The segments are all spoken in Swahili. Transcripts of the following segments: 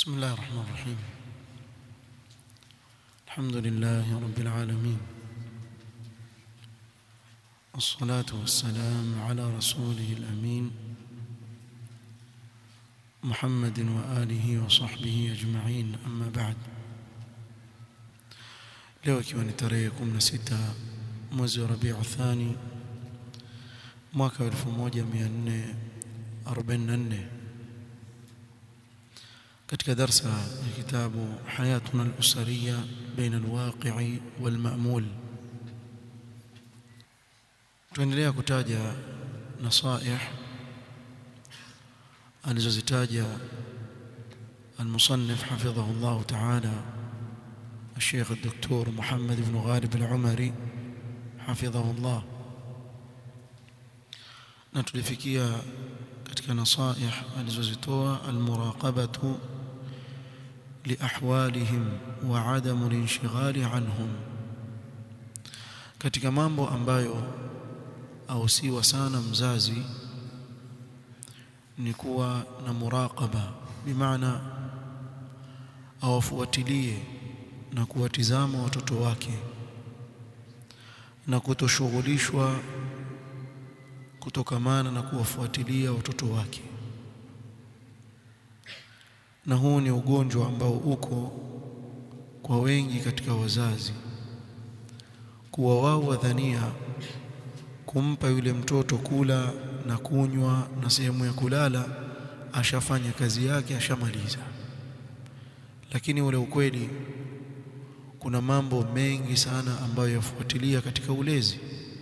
بسم الله الرحمن الرحيم الحمد لله رب العالمين والصلاة والسلام على رسوله الأمين محمد وآله وصحبه أجمعين أما بعد leo ikiwa ni tarehe 16 mwezi wa Rabiu Thani mwaka wa 1444 katika darsa ya kitabu Hayatuna al-Usariya baina al-waqi'i wal-ma'mul tuendelea kutaja nasaih alizozitaja المصنف حفظه الله تعالى الشيخ الدكتور محمد بن غالب العمري حفظه الله نتلفكيا katika nasaih alizozitoa almuraqabatu liahwalihim wa adamu linshighali anhum katika mambo ambayo ausiwa sana mzazi ni kuwa na muraqaba bimaana awafuatilie na kuwatizama watoto wake na kutoshughulishwa kutokamana na kuwafuatilia watoto wake na huu ni ugonjwa ambao uko kwa wengi katika wazazi kuwa wao wadhania kumpa yule mtoto kula na kunywa na sehemu ya kulala ashafanya kazi yake ashamaliza lakini ule ukweli kuna mambo mengi sana ambayo yafuatilia katika ulezi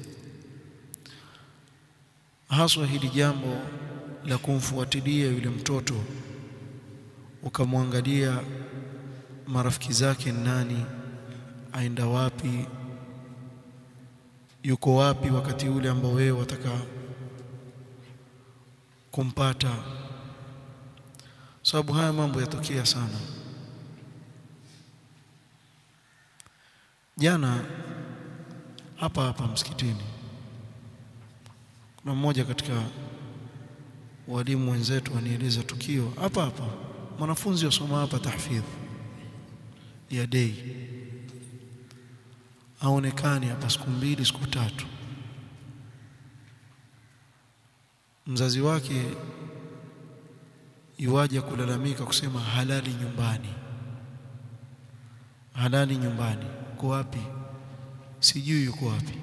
haswa hili jambo la kumfuatilia yule mtoto ukamwangalia marafiki zake nani aenda wapi yuko wapi wakati ule ambao wewe wataka kumpata sababu haya mambo yatokea sana jana hapa hapa msikitini kuna mmoja katika walimu wenzetu anieleza tukio hapa hapa mwanafunzi wasoma hapa tahfidh ya day aonekani hapa siku mbili siku tatu mzazi wake iwaje kulalamika kusema halali nyumbani halali nyumbani uko wapi sijui yuko wapi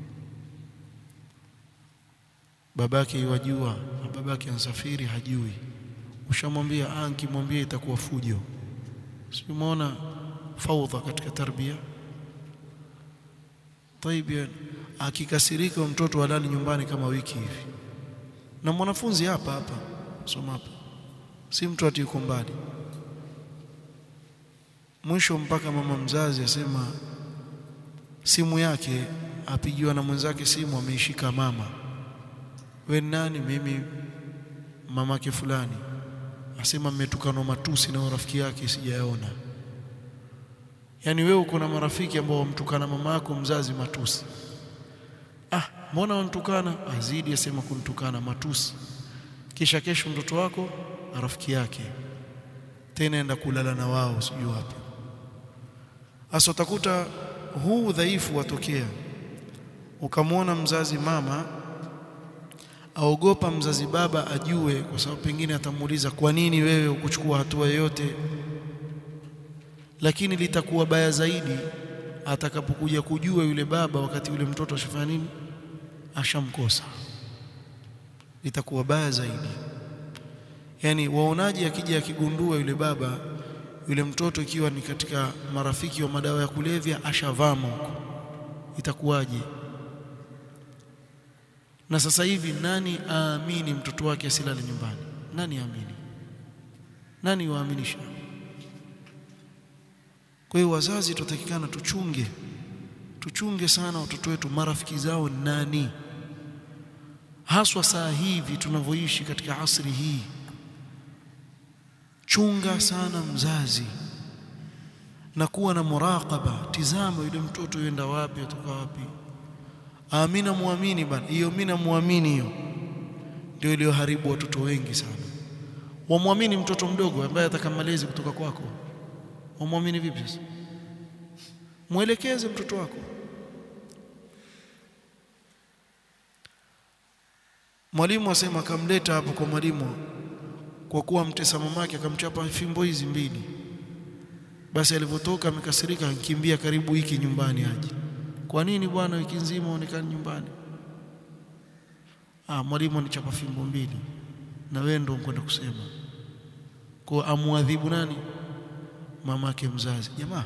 babake iwajua na babake ansafiri hajui ushamwambia ah nikimwambia itakuwa fujo simuona faudha katika tarbia طيب akikasirika mtoto halali nyumbani kama wiki hivi na mwanafunzi hapa hapa soma hapa si mtu ati yuko mbali mwisho mpaka mama mzazi asema simu yake apigiwa na mwenzake simu ameishika mama we nani mimi mamake fulani asema mmetukanwa matusi na rafiki yake sijayaona yani wewe uko na marafiki ambao wamtukana mama yako mzazi matusi ah mbona wantukana azidi asema kuntukana matusi kisha kesho mtoto wako na rafiki yake tena enda kulala na wao sijui wapi hasa utakuta huu udhaifu watokea ukamwona mzazi mama aogopa mzazi baba ajue kwa sababu pengine atamuuliza kwa nini wewe ukuchukua hatua yoyote lakini litakuwa baya zaidi atakapokuja kujua yule baba wakati yule mtoto ashafanya nini ashamkosa litakuwa baya zaidi yani waonaji akija akigundua yule baba yule mtoto ikiwa ni katika marafiki wa madawa ya kulevya ashavama huko itakuwaje na sasa hivi nani aamini mtoto wake asilale nyumbani nani aamini nani waaminisha kwa hiyo wazazi tutakikana tuchunge tuchunge sana watoto wetu marafiki zao nani haswa saa hivi tunavyoishi katika asri hii chunga sana mzazi na kuwa na muraqaba tizama yule mtoto yenda wapi atoka wapi amina muamini bana hiyo mimi namuamini hiyo ndio iliyoharibu watoto wengi sana wamwamini mtoto mdogo ambaye ataka malezi kutoka kwako wamwamini vipi sasa mwelekeze mtoto wako mwalimu asema akamleta hapo kwa mwalimu kwa kuwa mtesa mamake akamchapa fimbo hizi mbili basi alivyotoka amekasirika akimbia karibu wiki nyumbani aje kwa nini bwana wiki nzima onekani nyumbani ah mwalimu anichapa fimbo mbili na wewe ndio unkwenda kusema kwa amwadhibu nani mamake mzazi jamaa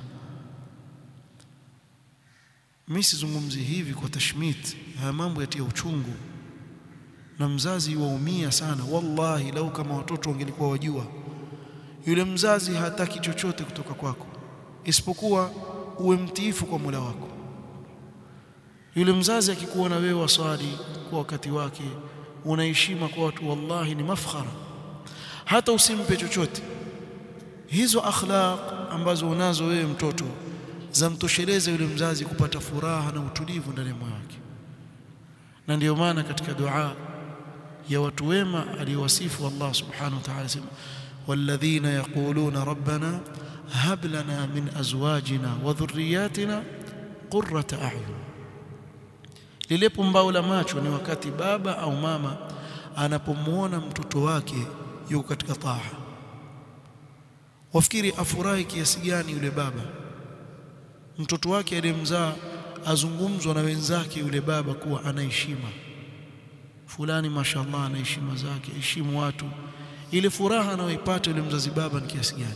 mimi sizungumzi hivi kwa tashmit haya mambo yatia uchungu na mzazi waumia sana wallahi lau kama watoto wangelikuwa wajua yule mzazi hataki chochote kutoka kwako isipokuwa uwe mtiifu kwa Mola wako yule mzazi akikuona wewe waswali kwa wakati wake unaheshima kwa watu wallahi ni mafkhara hata usimpe chochote hizo akhlaq ambazo unazo wewe mtoto zamtosheleza yule mzazi kupata furaha na utulivu ndani ya moyo wake na ndiyo maana katika dua ya watu wema aliyowasifu Allah subhanahu wa ta'ala sema والذين يقولون ربنا هب لنا من ازواجنا وذرياتنا قرة اعين lile pumbao la macho ni wakati baba au mama anapomuona mtoto wake yuko katika taa wafikiri afurahi kiasi gani yule baba mtoto wake aliyemzaa azungumzwa na wenzake yule baba kuwa ana heshima fulani mashallah ana heshima zake heshimu watu ile furaha anayoipata yule mzazi baba ni kiasi gani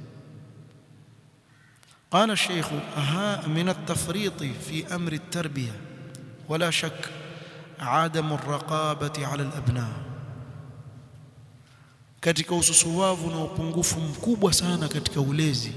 قال الشيخ أها من التفريط في أمر التربية ولا شك عدم الرقابة على الأبناء katika ususuwavu na upungufu mkubwa sana katika ulezi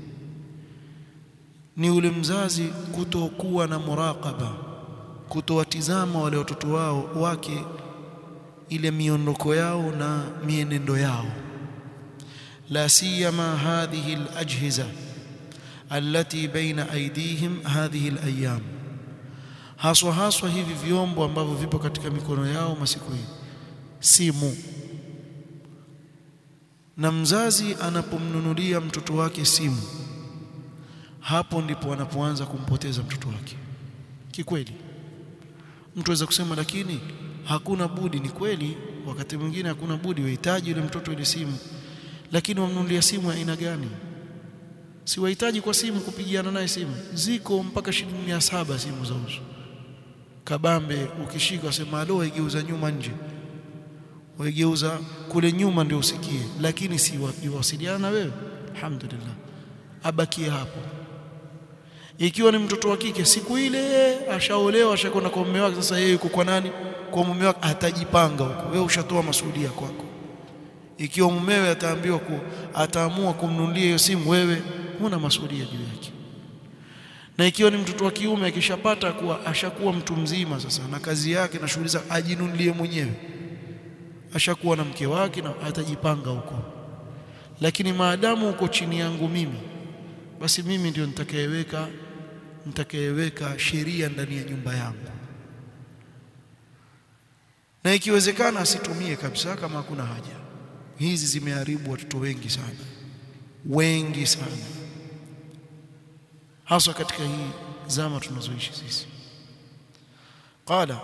ni ule mzazi kutokuwa na muraqaba kutowatizama wale watoto wao wake ile miondoko yao na mienendo yao la siyama hadhihi alajhiza allati baina aydihim hadhihi alayam haswa haswa hivi vyombo ambavyo vipo katika mikono yao masiku hii simu na mzazi anapomnunulia mtoto wake simu hapo ndipo anapoanza kumpoteza mtoto wake kikweli mtu aweza kusema lakini hakuna budi ni kweli wakati mwingine hakuna budi wahitaji yule mtoto ile simu lakini wamnunulia simu ya aina gani si wahitaji kwa simu kupigiana naye simu ziko mpaka shilingi mia saba simu za uso kabambe ukishika usema alo waigeuza nyuma nje waigeuza kule nyuma ndio usikie lakini si wasiliana na wewe alhamdulillah abakie hapo ikiwa ni mtoto wa kike siku ile ashaolewa ashakwenda kwa mume wake sasa yeye yuko kwa nani kwa mume wake atajipanga huko wewe ushatoa masuhulia kwako ikiwa mumewe ataambiwa ku, ataamua kumnunulia hiyo simu wewe huna masuhulia juu yake na ikiwa ni mtoto wa kiume akishapata kuwa ashakuwa mtu mzima sasa na kazi yake na shughuli zake ajinunulie mwenyewe ashakuwa na mke wake na atajipanga huko lakini maadamu uko chini yangu mimi basi mimi ndio nitakayeweka nitakayeweka sheria ndani ya nyumba yangu na ikiwezekana asitumie kabisa kama hakuna haja hizi zimeharibu watoto wengi sana wengi sana haswa katika hii zama tunazoishi sisi qala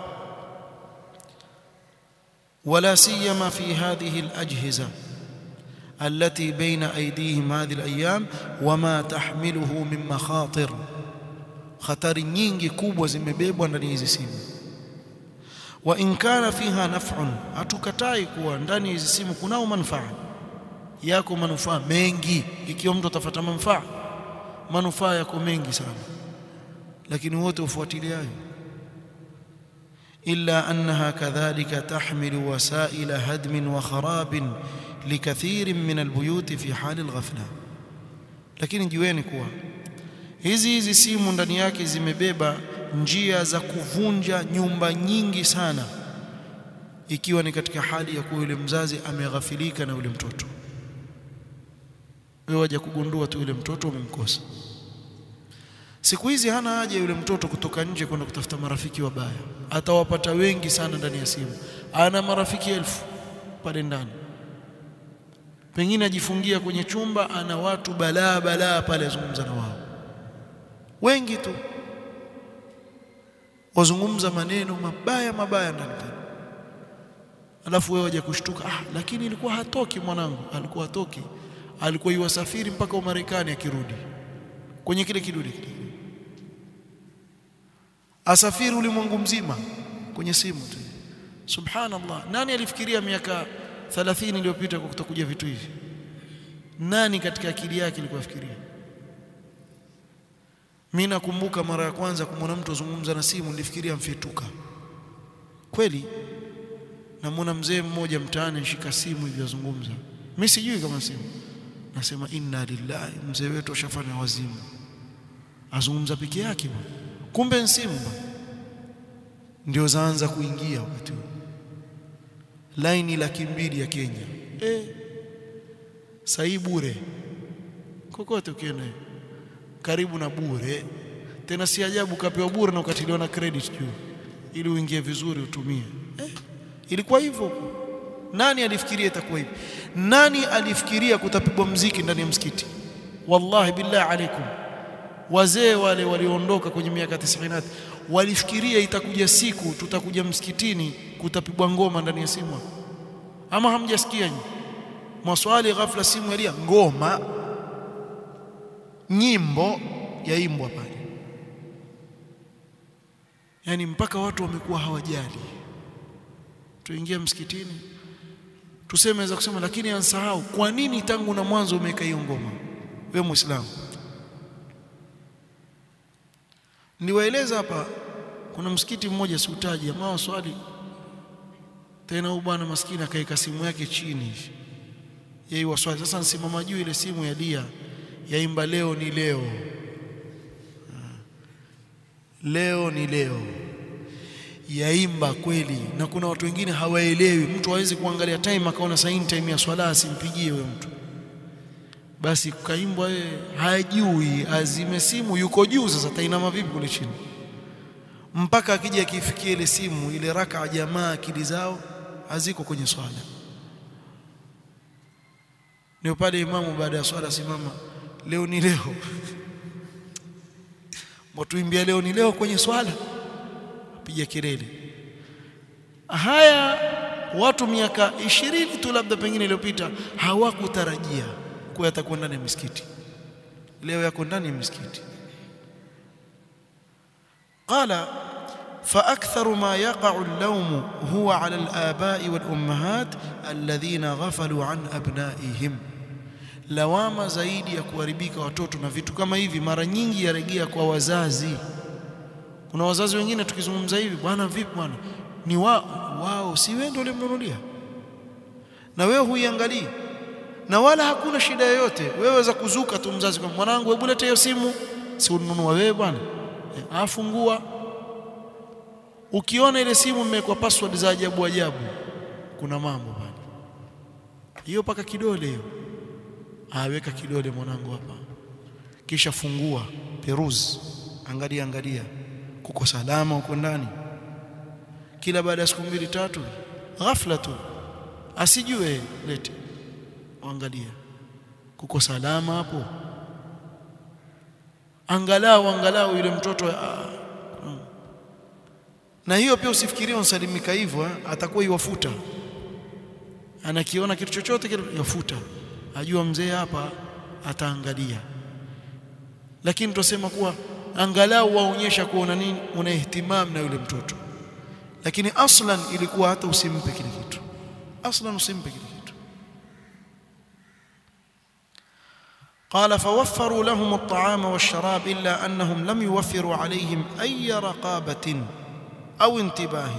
ولا سيما في هذه الأجهزة التي بين أيديهم هذه الأيام وما تحمله من مخاطر خطر nyingi kubwa zimebebwa ndani hizi simu wa in kana fiha naf'un hatukatai kuwa ndani hizi simu kunao manufaa yako manufaa mengi ikiwa mtu atafuata manufaa manufaa yako mengi sana lakini wote ufuatiliayo إلا أنها كذلك تحمل وسائل هدم وخراب لكثير من البيوت في حال الغفلة lakini jiweni kuwa hizi hizi simu ndani yake zimebeba njia za kuvunja nyumba nyingi sana ikiwa ni katika hali ya kuwa yule mzazi ameghafilika na yule mtoto wewe waje kugundua tu yule mtoto umemkosa siku hizi hana haja yule mtoto kutoka nje kwenda kutafuta marafiki wabaya atawapata wengi sana ndani ya simu ana marafiki elfu pale ndani pengine ajifungia kwenye chumba ana watu balaa balaa pale azungumza na wao wengi tu wazungumza maneno mabaya mabaya ndani pale alafu wewe waje kushtuka ah lakini ilikuwa hatoki mwanangu alikuwa hatoki alikuwa yuwasafiri mpaka Umarekani akirudi kwenye kile kidude kile asafiri ulimwengu mzima kwenye simu tu subhanallah nani alifikiria miaka 30 iliyopita kwa kutokuja vitu hivi nani katika akili yake ilikuwa fikiria mimi nakumbuka mara ya kwanza kumwona mtu azungumza na simu nilifikiria mfyetuka kweli namwona mzee mmoja mtaani nishika simu hivi azungumza mimi sijui kama simu nasema inna lillahi mzee wetu ashafanya wazimu azungumza peke yake bwana kumbe ni simu ndio zaanza kuingia wakati huo laini laki mbili ya Kenya eh sai bure kokote ukienda karibu na bure tena si ajabu kapewa bure na ukatiliwa na credit juu ili uingie vizuri utumie eh, ilikuwa hivyo nani alifikiria itakuwa hivi nani alifikiria kutapigwa mziki ndani ya msikiti wallahi billahi alaikum wazee wale walioondoka kwenye miaka 90 walifikiria itakuja siku tutakuja msikitini kutapigwa ngoma ndani ya simu ama hamjasikia nyinyi maswali ghafla simu yalia ngoma nyimbo yaimbwa pale yani mpaka watu wamekuwa hawajali tuingia msikitini tuseme za kusema lakini ansahau kwa nini tangu na mwanzo umeweka hiyo ngoma wewe muislamu niwaeleza hapa kuna msikiti mmoja siutaji ambao swali tena huyu bwana maskini akaika simu yake chini yeye waswali sasa nsimama juu ile simu ya dia yaimba leo ni leo leo ni leo yaimba kweli na kuna watu wengine hawaelewi mtu hawezi kuangalia time akaona saa time ya swala asimpigie wewe mtu basi kaimbwa yeye hajui azime simu yuko juu sasa tainama vipi kule chini mpaka akija akifikia ile simu ile raka jamaa akili zao haziko kwenye swala ndio pale imamu baada ya swala simama leo ni leo watuimbia leo ni leo kwenye swala piga kelele haya watu miaka ishirini tu labda pengine iliyopita hawakutarajia kuwa yatakuwa ndani ya misikiti leo yako ndani ya misikiti qala فأكثر ما يقع اللوم هو على الآباء والأمهات الذين غفلوا عن أبنائهم lawama zaidi ya kuharibika watoto na vitu kama hivi mara nyingi yarejea kwa wazazi kuna wazazi wengine tukizungumza hivi bwana vipi bwana ni wao wao si wewe ndio ulimnunulia na wewe huiangalii na wala hakuna shida yoyote wewe waweza kuzuka tu mzazi kwa mwanangu hebu leta hiyo simu si ununua wewe bwana e, afungua ukiona ile simu imewekwa password za ajabu ajabu kuna mambo bwana hiyo paka kidole hiyo aweka kidole mwanangu hapa kisha fungua peruse angalia angalia kuko salama huko ndani kila baada ya siku mbili tatu ghafla tu asijue lete angalia kuko salama hapo angalau angalau yule mtoto uh, na hiyo pia usifikirie unsalimika hivyo atakuwa iwafuta anakiona kitu chochote kile yafuta ajua mzee hapa ataangalia lakini tusema kuwa angalau waonyesha kuona nini una ihtimam na yule mtoto lakini aslan ilikuwa hata usimpe kile kitu aslan usimpe kile kitu قال فوفروا لهم الطعام والشراب إلا أنهم لم يوفروا عليهم أي رقابة أو انتباه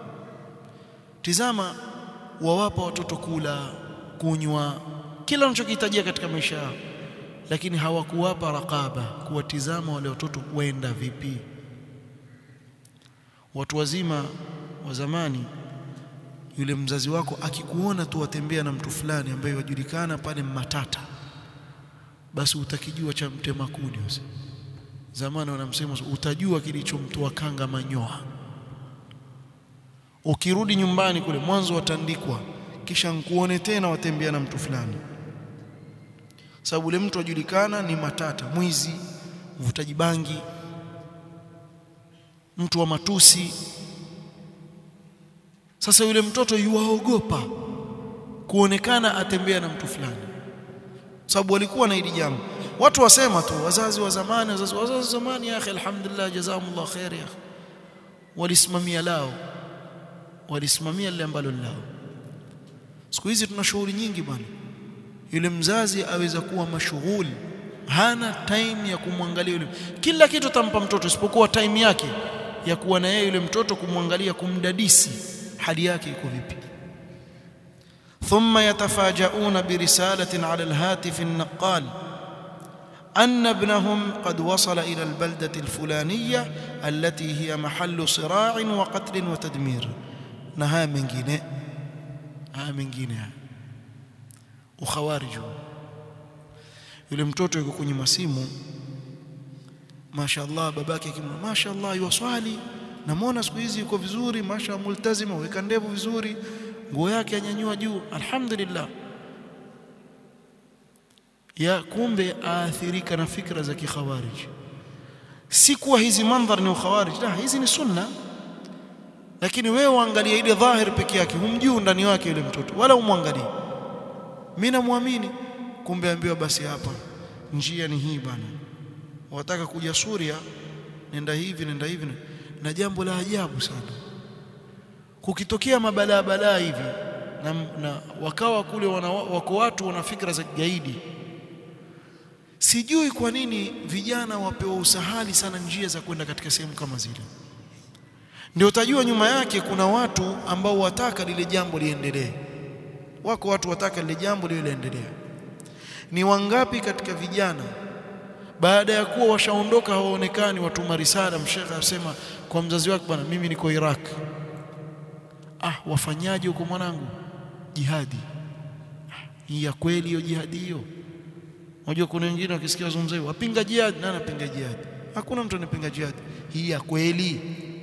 تزاما ووapa watoto kula kunywa kila wanachokihitajia katika maisha yao lakini hawakuwapa raqaba kuwatizama wale watoto waenda vipi watu wazima wa zamani yule mzazi wako akikuona tu watembea na mtu fulani ambaye wajulikana pale matata basi utakijua cha mtema kuni zamani wanamsema utajua kilichomtoa kanga manyoa ukirudi nyumbani kule mwanzo watandikwa kisha nkuone tena watembea na mtu fulani sababu yule mtu ajulikana ni matata mwizi mvutaji bangi mtu wa matusi sasa yule mtoto yuwaogopa kuonekana atembea na mtu fulani sababu walikuwa na hili jambo watu wasema tu wazazi wa zamani wazazi wazazi wa zamani ya akhi alhamdulillah jazakumullah khair ya akhi walisimamia lao walisimamia lile ambalo lao siku hizi tuna shughuli nyingi bwana yule mzazi aweza kuwa mashughuli hana time ya kumwangalia yule kila kitu tampa mtoto isipokuwa time yake ya kuwa na yeye yule mtoto kumwangalia kumdadisi hali yake iko vipi ثم يتفاجؤون برسالة على الهاتف النقال أن ابنهم قد وصل إلى البلدة الفلانية التي هي محل صراع وقتل وتدمير نها من جنة ها من جنة وخوارج yule mtoto yuko kwenye masimu mashaallah babake akimwona mashaallah yuwaswali namwona siku hizi yuko vizuri masha multazima weka ndevu vizuri nguo yake anyanyua juu alhamdulillah ya kumbe aathirika na fikra za kikhawarij si kuwa hizi mandhar ni ukhawarij la hizi ni sunna lakini wewe uangalie ile dhahir peke yake humjui ndani wake yule mtoto wala umwangalie mimi namwamini kumbe ambiwa basi hapa njia ni hii bana wataka kuja Suria nenda hivi nenda hivi na jambo la ajabu sana kukitokea mabalaa balaa hivi na, na wakawa kule wana, wako watu wana fikra za kigaidi sijui kwa nini vijana wapewa usahali sana njia za kwenda katika sehemu kama zile ndio utajua nyuma yake kuna watu ambao wataka lile jambo liendelee wako watu wataka lile jambo liwe liendelee ni wangapi katika vijana baada ya kuwa washaondoka hawaonekani watuma risala mshekhe asema kwa mzazi wake bwana mimi niko Iraq ah wafanyaje huko mwanangu jihadi hii ya kweli hiyo jihadi hiyo unajua kuna wengine wakisikia wazungumza hivyo wapinga jihadi nani anapinga jihadi hakuna mtu anapinga jihadi hii ya kweli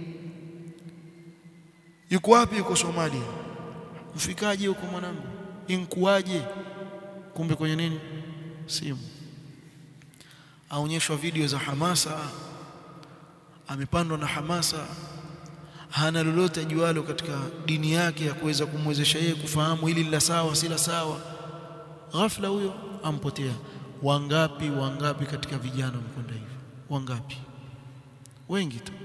yuko wapi yuko Somalia ufikaje huko mwanangu inkuaje kumbe kwenye nini simu aonyeshwa video za hamasa amepandwa na hamasa hana lolote ajualo katika dini yake ya kuweza kumwezesha yeye kufahamu hili la sawa si la sawa ghafla huyo ampotea wangapi wangapi katika vijana mkwenda hivyo wangapi wengi tu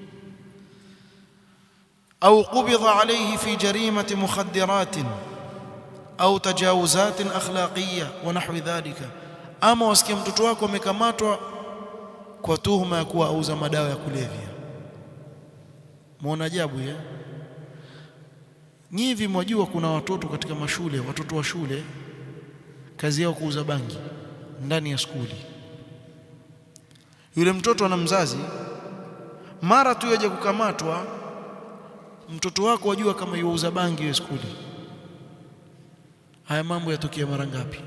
au qubidha alayhi fi jarimati mukhaddirat au tajawuzat akhlaqiyya wa nahwi dhalika ama wasikia mtoto wako amekamatwa kwa tuhuma ya kuwa auza madawa ya kulevya muona ajabu ya nyivi mwajua kuna watoto katika mashule watoto wa shule kazi yao kuuza bangi ndani ya skuli yule mtoto ana mzazi mara tu yaje kukamatwa mtoto wako wajua kama yuuza bangi hiyo skuli haya mambo yatokea mara ngapi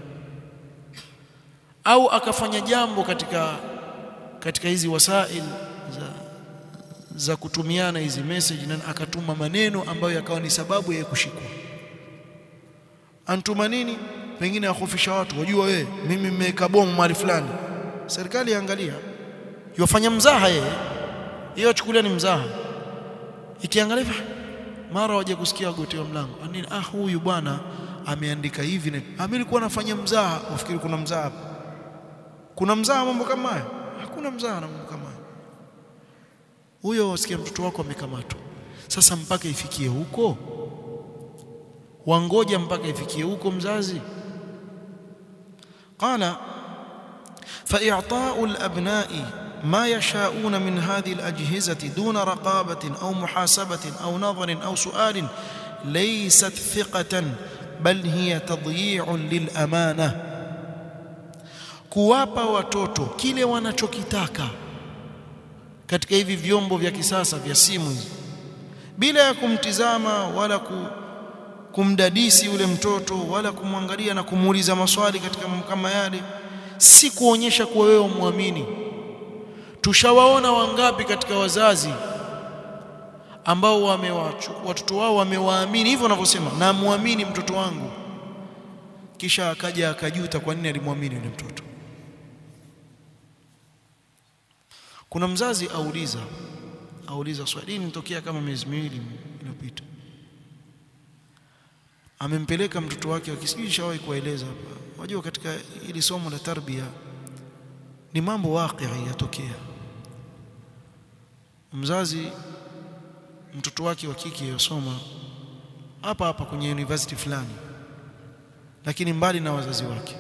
au akafanya jambo katika katika hizi wasail za za kutumiana hizi message na akatuma maneno ambayo yakawa ni sababu ya kushikwa antuma nini pengine akufisha watu wajua wewe mimi nimeweka bomu mahali fulani serikali iangalia yofanya mzaha yeye hiyo achukulia ni mzaha ikiangalia mara waje kusikia wagotewa mlango nini ah huyu bwana ameandika hivi na mimi nilikuwa nafanya mzaha wafikiri kuna mzaha kuna mzaha mambo kama haya hakuna mzaha na mambo kama haya huyo wasikia mtoto wako amekamatwa sasa mpaka ifikie huko wangoja mpaka ifikie huko mzazi qala فإعطاء الأبناء ما يشاءون من هذه الأجهزة دون رقابة أو محاسبة أو نظر أو سؤال ليست ثقة بل هي تضييع للأمانة kuwapa watoto kile wanachokitaka katika hivi vyombo vya kisasa vya simu hizi bila ya kumtizama wala ku, kumdadisi yule mtoto wala kumwangalia na kumuuliza maswali katika mambo kama yale si kuonyesha kuwa wewe muamini tushawaona wangapi katika wazazi ambao watoto wao wamewaamini hivyo wanavyosema na muamini mtoto wangu kisha akaja akajuta kwa nini alimwamini yule mtoto kuna mzazi auliza auliza swali hili nitokea kama miezi miwili iliyopita amempeleka mtoto wake akisijui shawahi kueleza hapa unajua katika hili somo la tarbia ni mambo waqi yatokea mzazi mtoto wake wa kike yosoma hapa hapa kwenye university fulani lakini mbali na wazazi wake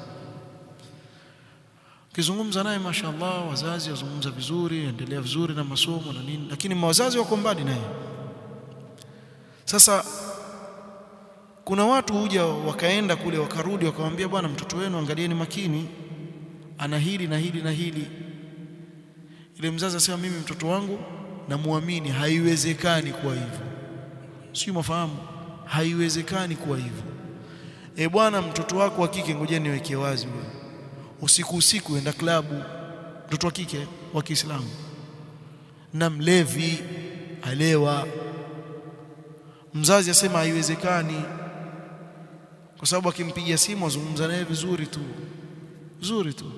kizungumza naye mashaallah wazazi wazungumza vizuri endelea vizuri na masomo na nini lakini wazazi wako mbali naye sasa kuna watu huja wakaenda kule wakarudi wakamwambia bwana mtoto wenu angalieni makini ana hili na hili na hili ile mzazi asema mimi mtoto wangu namuamini haiwezekani kuwa hivyo sio mafahamu haiwezekani kuwa hivyo e bwana mtoto wako wa kike ngojeni niweke wazi wewe usiku usiku enda klabu mtoto wa kike wa Kiislamu na mlevi alewa mzazi asema haiwezekani kwa sababu akimpigia simu azungumza naye vizuri tu vizuri tu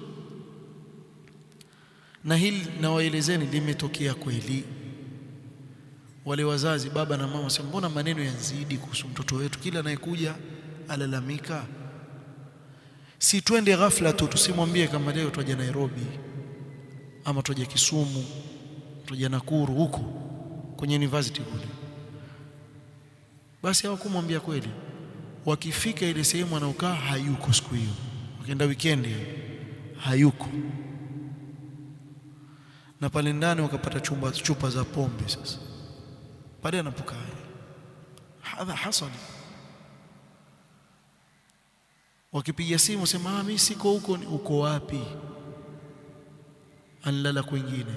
na hili nawaelezeni limetokea kweli wale wazazi baba na mama sema mbona maneno yanzidi kuhusu mtoto wetu kila anayekuja alalamika si twende ghafla tu tusimwambie kama leo twaja Nairobi ama twaja Kisumu twaja Nakuru huko kwenye university kule basi hawakumwambia kweli wakifika ile sehemu anaokaa hayuko siku hiyo wakienda weekend hayuko na pale ndani wakapata chumba chupa za pombe sasa pale anapokaa hadha hasali wakipiga simu sema ah mimi siko huko uko wapi anlala kwingine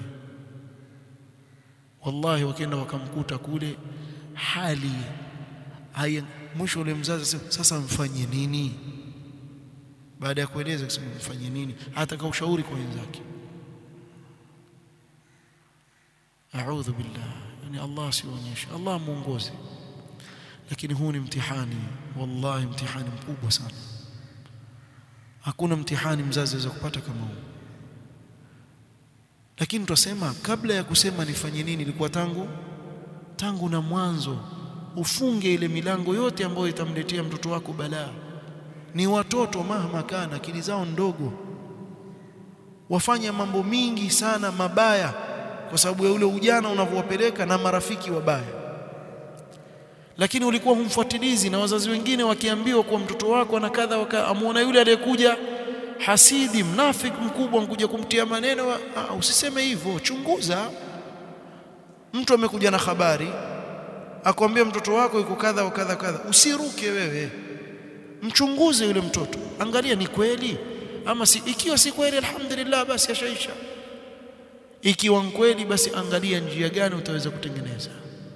wallahi wakaenda wakamkuta kule hali haya mwisho ule mzazi sasa, sasa mfanye nini baada ya kueleza kusema mfanye nini hata kwa ushauri kwa wenzake a'udhu billah yani Allah sionyeshe Allah muongoze lakini huu ni mtihani wallahi mtihani mkubwa sana hakuna mtihani mzazi aweza kupata kama huu lakini twasema kabla ya kusema nifanye nini ilikuwa tangu tangu na mwanzo ufunge ile milango yote ambayo itamletea mtoto wako balaa ni watoto mahma kana akili zao ndogo wafanya mambo mingi sana mabaya kwa sababu ya ule ujana unavyowapeleka na marafiki wabaya lakini ulikuwa humfuatilizi na wazazi wengine wakiambiwa kuwa mtoto wako ana kadha waka amuona yule aliyekuja hasidi mnafiki mkubwa mkuja kumtia maneno ah, usiseme hivyo chunguza mtu amekuja na habari akwambia mtoto wako yuko kadha wa kadha kadha usiruke wewe mchunguze yule mtoto angalia ni kweli ama si ikiwa si kweli alhamdulillah basi ashaisha ikiwa kweli basi angalia njia gani utaweza kutengeneza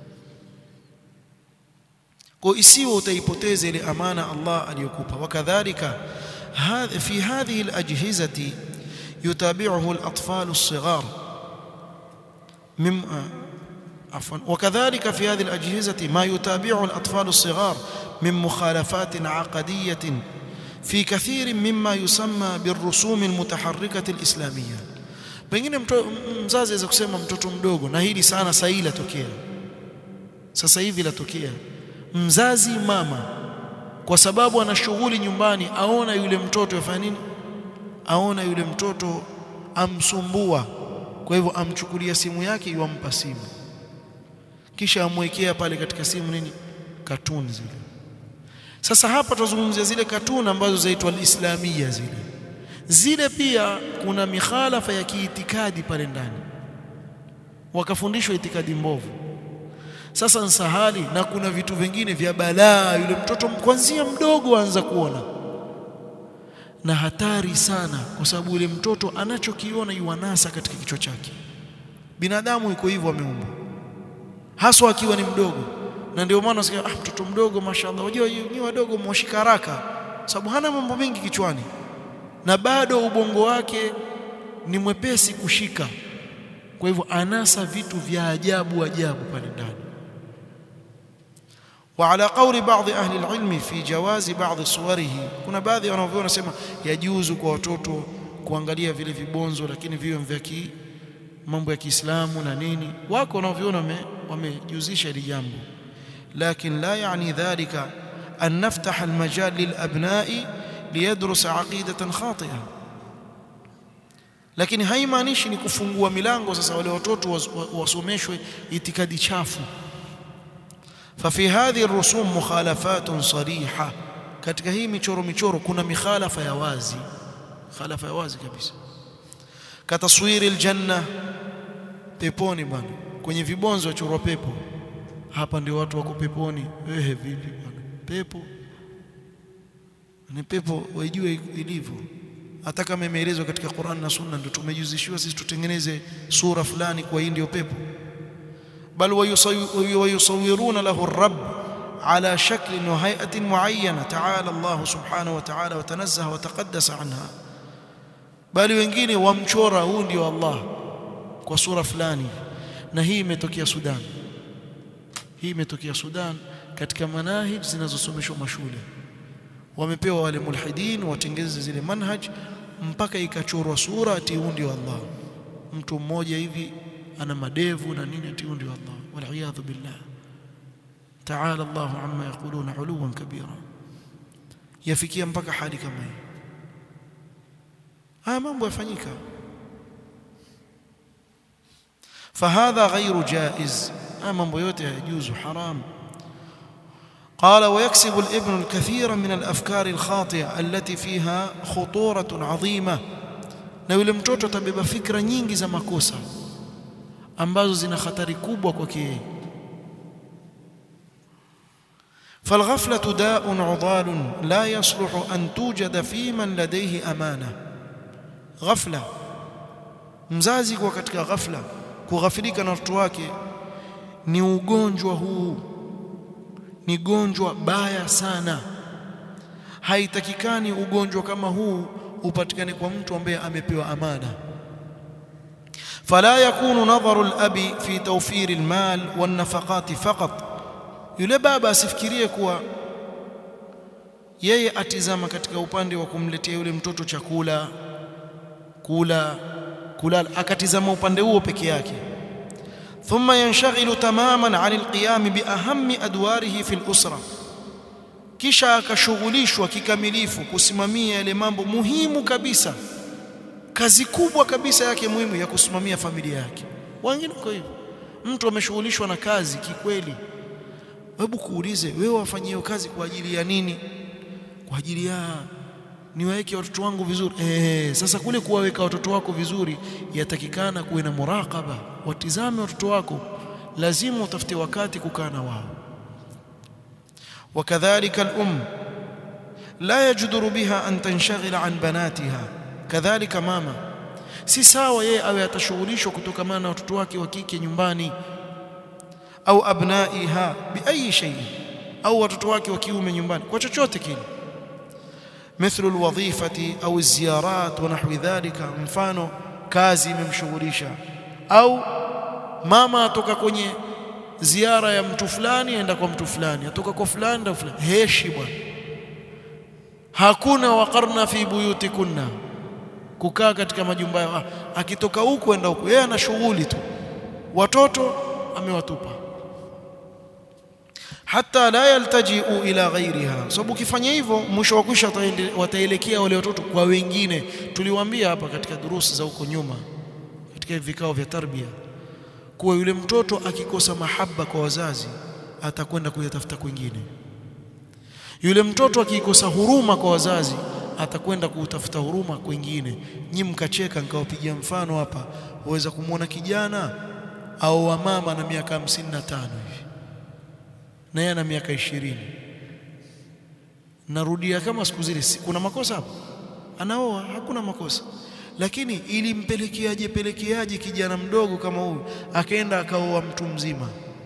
kwa isiwe utaipoteza ile amana Allah aliyokupa wakadhalika hadhi fi hadhihi alajhizati yutabi'uhu al-atfal as-sighar mimma عفوا وكذلك في هذه الأجهزة ما يتابعه الأطفال الصغار من مخالفات عقدية في كثير مما يسمى بالرسوم المتحركة الإسلامية pengine mzazi aweza kusema mtoto mdogo na hili sana sasa hili latokea sasa hivi latokea mzazi mama kwa sababu ana shughuli nyumbani aona yule mtoto yafanya nini aona yule mtoto amsumbua kwa hivyo amchukulia simu yake yuampa simu kisha amwekea pale katika simu nini katuni zile sasa hapa tuzungumzia zile katuni ambazo zaitwa alislamia zile zile pia kuna mikhalafa ya kiitikadi pale ndani wakafundishwa itikadi mbovu sasa nsahali na kuna vitu vingine vya balaa yule mtoto kwanzia mdogo aanza kuona na hatari sana kwa sababu yule mtoto anachokiona yuanasa katika kichwa chake binadamu yuko hivyo ameumbwa haswa akiwa ni mdogo na ndio maana unasikia ah mtoto mdogo mashaallah unajua ni wadogo mwashika haraka sababu hana mambo mengi kichwani na bado ubongo wake ni mwepesi kushika kwa hivyo anasa vitu vya ajabu ajabu pale ndani وعلى قول بعض أهل العلم في جواز بعض صوره kuna baadhi wanavyona sema yajuzu kwa watoto kuangalia vile vibonzo lakini viwe vya ki mambo ya Kiislamu na nini wako wanaoviona wamejuzisha hili jambo lakin la yani dhalika an naftah almajal lilabnai liyadrus aqidatan khati'a lakini haimaanishi ni kufungua milango sasa wale watoto wasomeshwe itikadi chafu ففي هذه الرسوم مخالفات صريحه katika hii michoro michoro kuna mikhalafa ya wazi khalafa ya wazi kabisa kataswiri aljanna peponi bwana kwenye vibonzo wachorwa pepo hapa ndio watu wako peponi ehe vipi bwana pepo ni pepo waijue ilivyo hata kama imeelezwa katika Qur'an na Sunna ndio tumejuzishiwa sisi tutengeneze sura fulani kwa hii ndio pepo bal wayusawiruna lahu ar-rabb على شكل وهيئة معينة تعالى الله سبحانه وتعالى وتنزه وتقدس عنها bali wengine wamchora huu ndio Allah kwa sura fulani na hii imetokea Sudan hii imetokea Sudan katika manahij zinazosomeshwa mashule wamepewa wale mulhidin watengeze zile manhaj mpaka ikachorwa sura ati huu ndio Allah mtu mmoja hivi ana madevu na nini ati huu ndio Allah wal billah تعالى الله عما يقولون علوا كبيرا yafikia mpaka hali kama hii haya mambo yafanyika فهذا غير جائز haya mambo yote yajuzu haram قال ويكسب الابن الكثير من الافكار الخاطئه التي فيها خطوره عظيمه na yule mtoto atabeba fikra nyingi za makosa ambazo zina hatari kubwa kwake yeye فالغفلة داء عضال لا يصلح أن توجد في من لديه أمانة غفلة mzazi kwa katika ghafla kughafilika na watoto wake ni ugonjwa huu ni gonjwa baya sana haitakikani ugonjwa kama huu upatikane kwa mtu ambaye amepewa amana fala yakunu nadharu al-abi fi tawfir al-mal wan-nafaqat faqat yule baba asifikirie kuwa yeye atizama katika upande wa kumletea yule mtoto chakula kula kulala akatizama upande huo peke yake thumma yanshaghilu tamaman 'an al-qiyam bi ahammi adwarihi fi al-usra kisha akashughulishwa kikamilifu kusimamia yale mambo muhimu kabisa kazi kubwa kabisa yake muhimu ya kusimamia familia yake wengine kwa hivyo mtu ameshughulishwa na kazi kikweli hebu kuulize wewe wafanyie hiyo kazi kwa ajili ya nini kwa ajili ya niwaweke watoto wangu vizuri eh sasa kule kuwaweka watoto wako vizuri yatakikana kuwe na muraqaba watizame watoto wako lazima utafute wakati kukaa na wao wakadhalika al-um la yajdaru biha an tanshghila an banatiha kadhalika mama si sawa yeye awe atashughulishwa kutokamana na watoto wake wa kike nyumbani au abnaiha biayi shay au watoto wake wa kiume nyumbani kwa chochote kile مثل الوظيفة أو الزيارات ونحو ذلك mfano kazi imemshughulisha au mama atoka kwenye ziara ya mtu fulani aenda kwa mtu fulani atoka kwa fulani na fulani heshi bwana hakuna waqarna fi buyutikunna kukaa katika majumba yao akitoka huku enda huku yeye ana shughuli tu watoto amewatupa hata la yaltajiu ila ghairiha sababu ukifanya hivyo mwisho wa kwisha wataelekea wale watoto kwa wengine tuliwaambia hapa katika durusi za huko nyuma katika vikao vya tarbia kuwa yule mtoto akikosa mahaba kwa wazazi atakwenda kuyatafuta kwingine yule mtoto akikosa huruma kwa wazazi atakwenda kutafuta huruma kwingine nyi mkacheka nikawapigia mfano hapa waweza kumwona kijana au wamama na miaka 55 hivi na yeye ana miaka ishirini narudia kama siku zile kuna makosa hapo anaoa hakuna makosa lakini ilimpelekeaje pelekeaje kijana mdogo kama huyu akaenda akaoa mtu mzima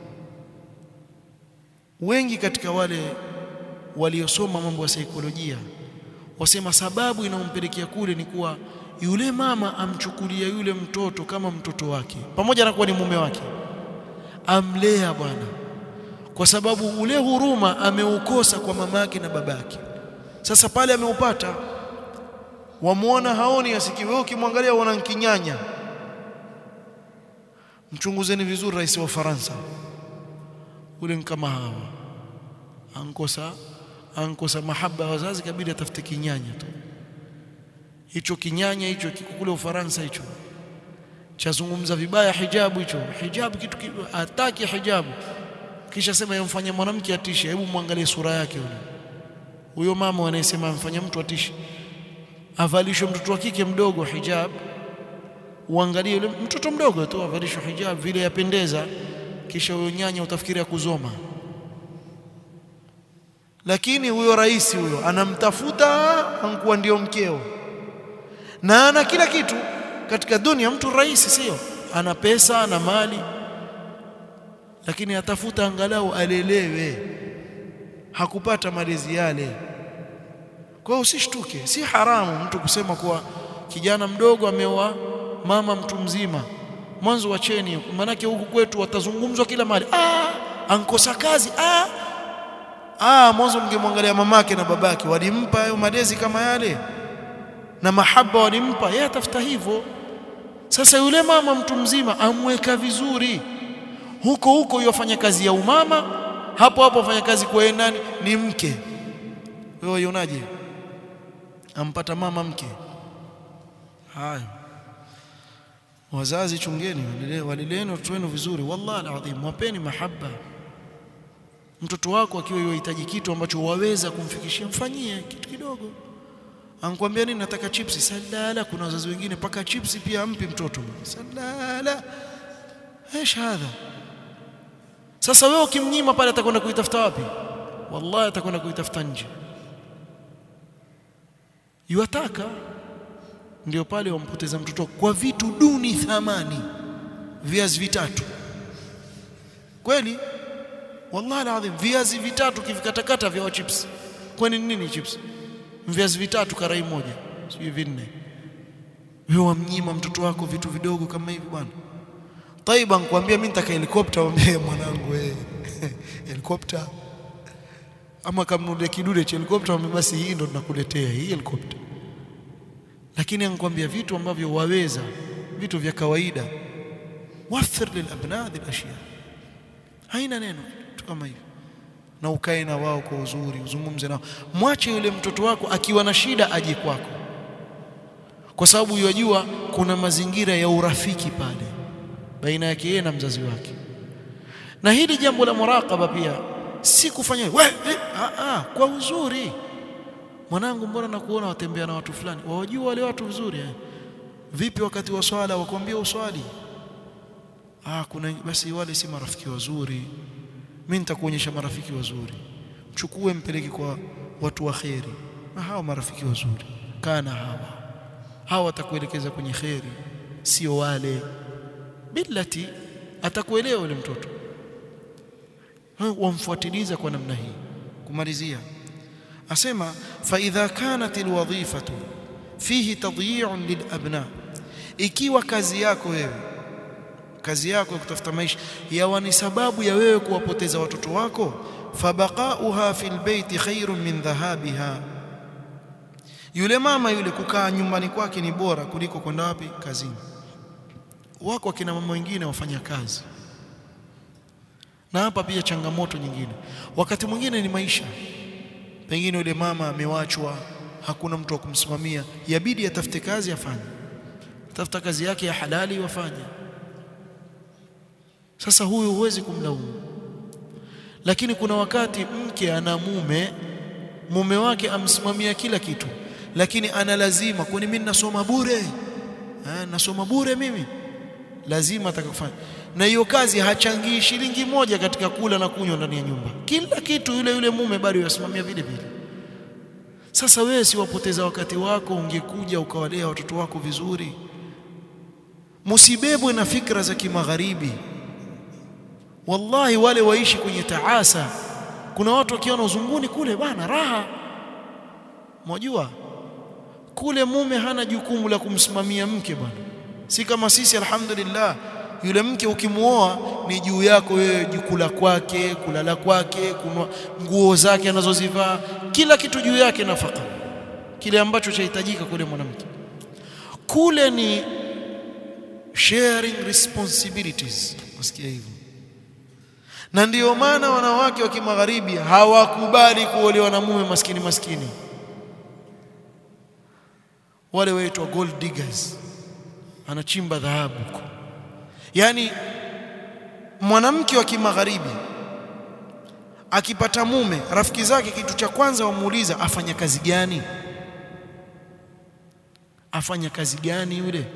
wengi katika wale waliosoma mambo ya saikolojia wasema sababu inayompelekea kule ni kuwa yule mama amchukulia yule mtoto kama mtoto wake pamoja na kuwa ni mume wake amlea bwana kwa sababu ule huruma ameukosa kwa mamake na babake sasa pale ameupata wamuona haoni asikii wewe ukimwangalia unaona kinyanya mchunguzeni vizuri rais wa Ufaransa ule kama hawa ankosa ankosa mahaba ya wazazi kabidi atafute kinyanya tu hicho kinyanya hicho kiko kule Ufaransa hicho chazungumza vibaya hijabu hicho hijabu kitu ataki hijabu kisha sema yamfanya mwanamke atishe hebu muangalie sura yake yule huyo mama anayesema amfanya mtu atishe avalishwe mtoto wa kike mdogo hijab uangalie yule mtoto mdogo tu avalishwe hijab vile yapendeza kisha huyo nyanya utafikiria kuzoma lakini huyo rais huyo anamtafuta ankuwa ndio mkeo na ana kila kitu katika dunia mtu rais sio ana pesa ana mali lakini atafuta angalau alelewe hakupata malezi yale kwa hiyo usishtuke si haramu mtu kusema kuwa kijana mdogo ameoa mama mtu mzima mwanzo wacheni manake huku kwetu watazungumzwa kila mahali ah ankosa kazi ah ah mwanzo mngemwangalia mamake na babake walimpa hayo malezi kama yale na mahaba walimpa yeye atafuta hivyo sasa yule mama mtu mzima amweka vizuri huko huko yofanya kazi ya umama hapo hapo afanya kazi kwa yeye nani ni mke wewe unaje ampata mama mke hayo wazazi chungeni walileni watoto wenu vizuri wallahi alazim wapeni mahaba mtoto wako akiwa yuhitaji kitu ambacho waweza kumfikishia mfanyie kitu kidogo ankwambia nini nataka chipsi salala kuna wazazi wengine paka chipsi pia ampi mtoto salala ايش hadha sasa wewe ukimnyima pale atakwenda kuitafuta wapi wallahi atakwenda kuitafuta nje yuataka ndio pale wampoteza mtoto kwa vitu duni thamani viazi vitatu kweli wallahi alazim viazi vitatu kivikatakata vya chips kwani nini chips viazi vitatu karai moja sio vinne wewe wamnyima mtoto wako vitu vidogo kama hivi bwana taiba nikwambia mimi nitaka helikopta mwambie mwanangu wewe helikopta ama kamnunulie kidude cha helikopta mwambie basi hii ndo tunakuletea hii helikopta lakini anakuambia vitu ambavyo waweza vitu vya kawaida wafir lilabna hadhi alashya haina neno tu kama hivyo na ukae na wao kwa uzuri uzungumze nao mwache yule mtoto wako akiwa na shida aje kwako kwa sababu yajua kuna mazingira ya urafiki pale baina yake yeye na mzazi wake na hili jambo la muraqaba pia si kufanya we, eh, a, a, kwa uzuri mwanangu mbona nakuona watembea na watu fulani wawajua wale watu vizuri eh? vipi wakati wa swala wakwambia uswali ah kuna basi wale si marafiki wazuri mimi nitakuonyesha marafiki wazuri mchukue mpeleke kwa watu wa kheri na hao marafiki wazuri kana hawa hawa watakuelekeza kwenye kheri sio wale billati atakuelewa yule mtoto wamfuatiliza kwa namna hii kumalizia asema fa idha kanat alwadhifatu fihi tadyi'un lilabna ikiwa kazi yako wewe kazi yako ya kutafuta maisha yawa ni sababu ya wewe kuwapoteza watoto wako fabaqauha fil baiti khairun min dhahabiha yule mama yule kukaa nyumbani kwake ni bora kuliko kwenda wapi kazini wako akina mama wengine wafanya kazi na hapa pia changamoto nyingine wakati mwingine ni maisha pengine yule mama amewachwa hakuna mtu wa kumsimamia yabidi atafute kazi afanye tafuta kazi yake ya halali wafanye sasa huyu huwezi kumlaumu lakini kuna wakati mke ana mume mume wake amsimamia kila kitu lakini ana lazima kwani mimi nasoma bure eh nasoma bure mimi lazima atakufanya na hiyo kazi hachangii shilingi moja katika kula na kunywa ndani ya nyumba kila kitu yule yule mume bado yasimamia vile vile sasa wewe si wapoteza wakati wako ungekuja ukawalea watoto wako vizuri msibebwe na fikra za kimagharibi wallahi wale waishi kwenye taasa kuna watu wakiona uzunguni kule bana raha mwajua kule mume hana jukumu la kumsimamia mke bwana si kama sisi alhamdulillah yule mke ukimuoa ni juu yako wewe jukula kwake kulala kwake kunwa nguo zake anazozivaa kila kitu juu yake nafaka kile ambacho chahitajika kule mwanamke kule ni sharing responsibilities wasikia hivyo na ndiyo maana wanawake wa kimagharibi hawakubali kuolewa na mume maskini maskini wale waitwa gold diggers anachimba dhahabu yani mwanamke wa kimagharibi akipata mume rafiki zake kitu cha kwanza wamuuliza afanya kazi gani afanya kazi gani yule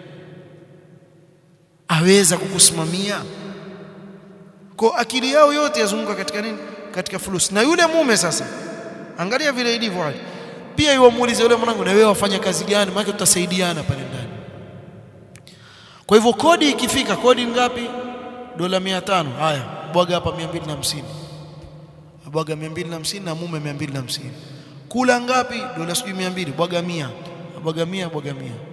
aweza kukusimamia kwa akili yao yote yazunguka katika nini katika fulusi na yule mume sasa angalia vile ilivyo hali pia yuamuulize yule mwanangu na wewe wafanya kazi gani maana tutasaidiana pale ndani kwa hivyo kodi ikifika kodi ngapi dola 500 haya bwaga hapa 250 bwaga 250 na mume 250 kula ngapi dola sijui 200 bwaga 100 bwaga 100 bwaga 100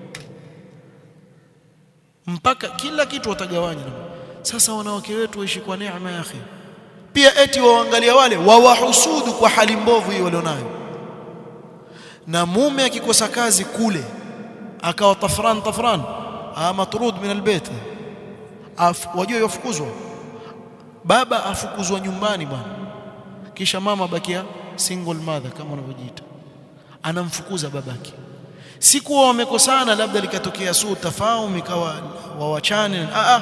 mpaka kila kitu watagawanya sasa wanawake wetu waishi kwa neema ya akhi pia eti waangalia wale wawahusudu kwa hali mbovu hiyo walionayo na mume akikosa kazi kule akawa tafran tafran matrud min albayt wajua yafukuzwa baba afukuzwa nyumbani bwana kisha mama bakia single mother kama wanavyojiita anamfukuza babake si kuwa wamekosana labda likatokea suu tafaum ikawa wawachane a a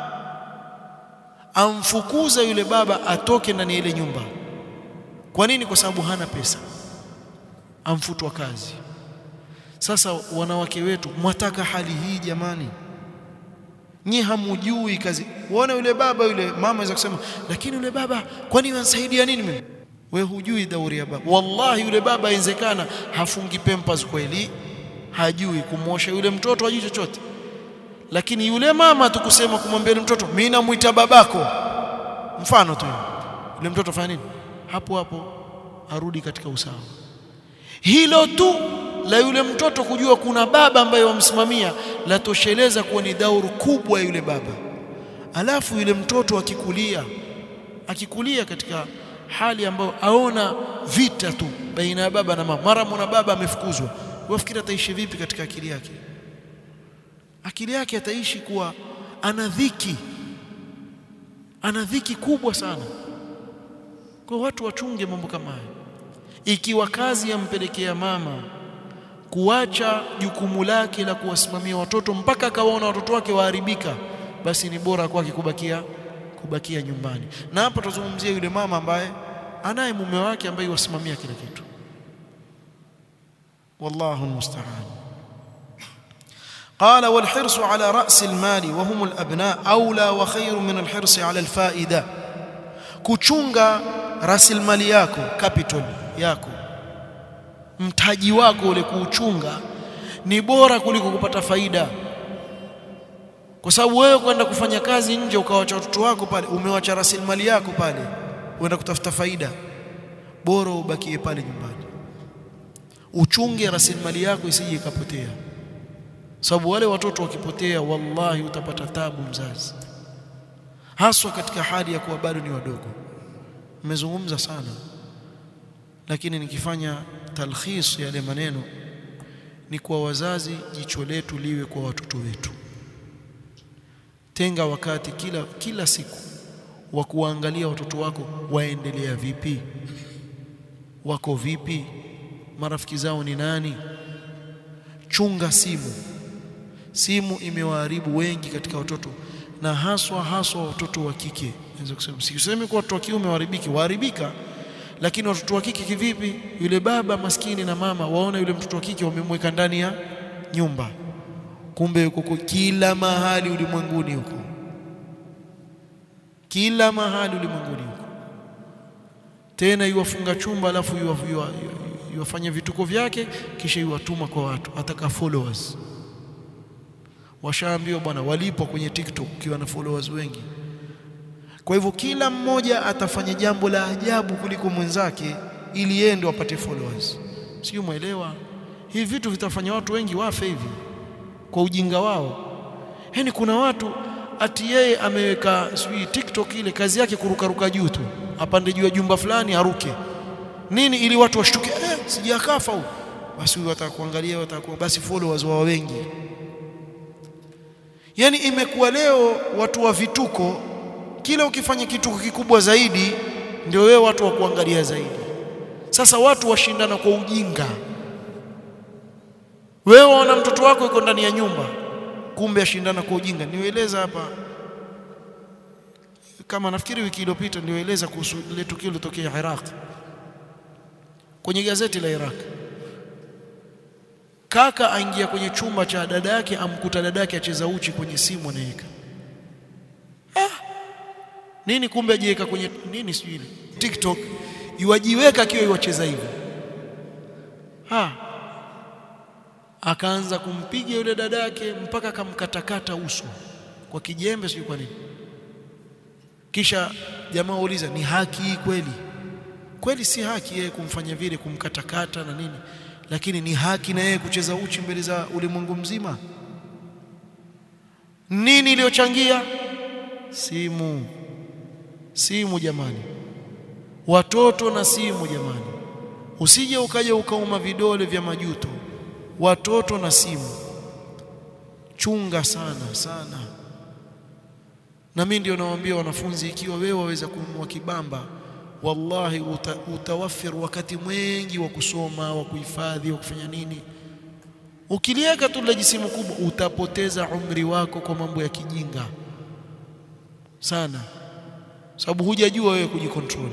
amfukuza yule baba atoke ndani ya ile nyumba kwa nini kwa sababu hana pesa amfutwa kazi sasa wanawake wetu mwataka hali hii jamani nyi hamujui kazi uone yule baba yule mama anaweza kusema lakini yule baba kwani wansaidia nini mimi we hujui dauri ya baba wallahi yule baba inawezekana hafungi pampers kweli hajui kumwosha yule mtoto hajui chochote lakini yule mama tukusema kumwambia yule mtoto mimi namuita babako mfano tu yule mtoto fanya nini hapo hapo arudi katika usawa hilo tu la yule mtoto kujua kuna baba ambaye wamsimamia latosheleza kuwa ni dauru kubwa yule baba alafu yule mtoto akikulia akikulia katika hali ambayo aona vita tu baina ya baba na mama mara mwana baba amefukuzwa wafikiri ataishi vipi katika akili yake akili yake ataishi kuwa ana dhiki ana dhiki kubwa sana kwa watu wachunge mambo kama haya ikiwa kazi yampelekea mama kuacha jukumu lake la kuwasimamia watoto mpaka akawaona watoto wake waharibika basi ni bora kwake kubakia kubakia nyumbani na hapa tutazungumzia yule mama ambaye anaye mume wake ambaye wasimamia kila kitu wallahu almusta'an قال والحرص على رأس المال وهم الأبناء أولى وخير من الحرص على الفائدة kuchunga rasilimali yako capital yako mtaji wako ule kuuchunga ni bora kuliko kupata faida kwa sababu wewe kwenda kufanya kazi nje ukawacha watoto wako pale umewacha rasilimali yako pale uenda kutafuta faida bora ubakie pale nyumbani uchunge rasilimali yako isije ikapotea sababu wale watoto wakipotea wallahi utapata tabu mzazi haswa katika hali ya kuwa bado ni wadogo nimezungumza sana lakini nikifanya talkhis yale maneno ni kwa wazazi jicho letu liwe kwa watoto wetu tenga wakati kila kila siku wa kuangalia watoto wako waendelea vipi wako vipi marafiki zao ni nani chunga simu simu imewaharibu wengi katika watoto na haswa haswa watoto wa kike naweza kusema sisemi kwa watoto wa kiume waharibiki waharibika lakini watoto wa kike kivipi yule baba maskini na mama waona yule mtoto wa kike wamemweka ndani ya nyumba kumbe yuko kila mahali ulimwenguni huko kila mahali ulimwenguni huko tena yuwafunga chumba alafu yuwafanya vituko vyake kisha yuwatuma kwa watu ataka followers washaambiwa bwana walipo kwenye TikTok ukiwa na followers wengi kwa hivyo kila mmoja atafanya jambo la ajabu kuliko mwenzake ili yeye ndo apate followers sio muelewa hivi vitu vitafanya watu wengi wafe hivi kwa ujinga wao yani kuna watu ati yeye ameweka sijui TikTok ile kazi yake kurukaruka juu tu apande juu ya jumba fulani aruke nini ili watu washtuke eh sijakafa huyu basi huyu atakuangalia watakuwa basi followers wao wengi yani imekuwa leo watu wa vituko kila ukifanya kituko kikubwa zaidi ndio wewe watu wa kuangalia zaidi sasa watu washindana kwa ujinga wewe waona mtoto wako yuko ndani ya nyumba kumbe ashindana kwa ujinga nieleza hapa kama nafikiri wiki iliyopita nilioeleza kuhusu ile tukio lilotokea Iraq kwenye gazeti la Iraq kaka aingia kwenye chumba cha dada yake amkuta dada yake acheza uchi kwenye simu anaweka ah. nini kumbe ajiweka kwenye nini sijui TikTok yuajiweka akiwa yuacheza hivyo ha akaanza kumpiga yule dada yake mpaka akamkatakata uso kwa kijembe sijui kwa nini kisha jamaa uliza ni haki kweli kweli si haki yeye kumfanya vile kumkatakata na nini lakini ni haki na yeye kucheza uchi mbele za ulimwengu mzima nini iliyochangia simu simu jamani watoto na simu jamani usije ukaja ukauma vidole vya majuto watoto na simu chunga sana sana na mimi ndio nawaambia wanafunzi ikiwa wewe waweza kununua kibamba wallahi uta, utawafir wakati mwingi wa kusoma wa kuhifadhi wa kufanya nini ukiliweka tu la jisimu kubwa utapoteza umri wako kwa mambo ya kijinga sana sababu hujajua wewe kujikontrol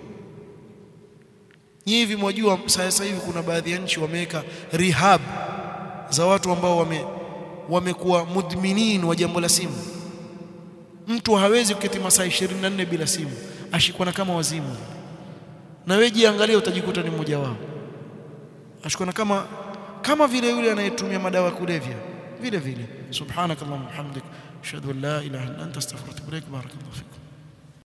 Nyinyi hivi mwajua sasa hivi kuna baadhi ya nchi wameweka rehab za watu ambao wame wamekuwa mudminin wa jambo la simu. Mtu hawezi kuketi masaa 24 bila simu, ashikwa na kama wazimu. Na wewe jiangalie, utajikuta ni mmoja wao. Ashikwa na kama kama vile yule anayetumia madawa ya kulevya vile vile. Subhanakallahumma hamdik, ashhadu an la ilaha illa anta astaghfiruka wa atubu ilaik. Barakallahu fikum.